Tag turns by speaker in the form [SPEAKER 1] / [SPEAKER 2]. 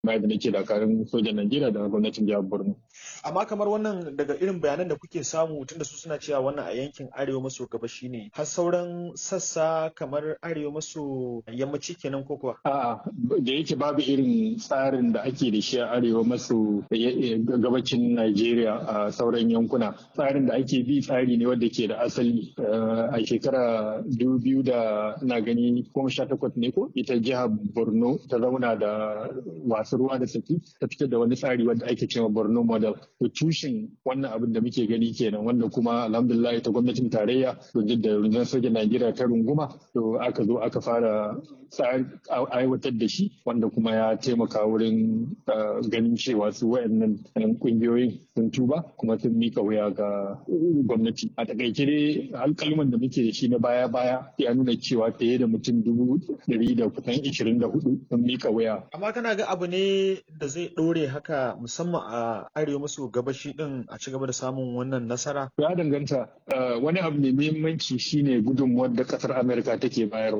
[SPEAKER 1] mai da nake dakarun sojan Najeriya da gwamnatin jihar Borno.
[SPEAKER 2] Amma kamar wannan daga irin bayanan da kuke samu tunda su suna cewa wannan a yankin arewa maso gabashi ne har sauran sassa kamar arewa maso yammaci kenan ko kuwa?
[SPEAKER 1] A'a da yake babu irin tsarin da ake da shi a arewa maso gabacin Najeriya a sauran yankuna. Tsarin da ake bi tsari ne wanda ke da asali a shekara dubu biyu da na gani goma sha takwas ne ko ita jihar Borno ta zauna da wasu ruwa da saki ta fitar da wani tsari wanda ake cewa Borno model. To tushen wannan abin da muke gani kenan wanda kuma alhamdulillah ita gwamnatin tarayya da rundunar sojan Najeriya ta runguma to aka zo aka fara aiwatar da shi wanda kuma ya taimaka wurin ganin cewa su wayannan kungiyoyin sun tuba kuma sun mika wuya ga gwamnati a takaice dai alkalman da muke da shi na baya baya ya nuna cewa fiye da mutum dubu ɗari da kusan ishirin da hudu sun mika wuya
[SPEAKER 2] amma kana ga abu ne da zai ɗore haka musamman a arewa maso gabashi din a ci gaba da samun wannan nasara
[SPEAKER 1] ya danganta wani abu mai muhimmanci shine gudunmuwar da kasar amurka take bayarwa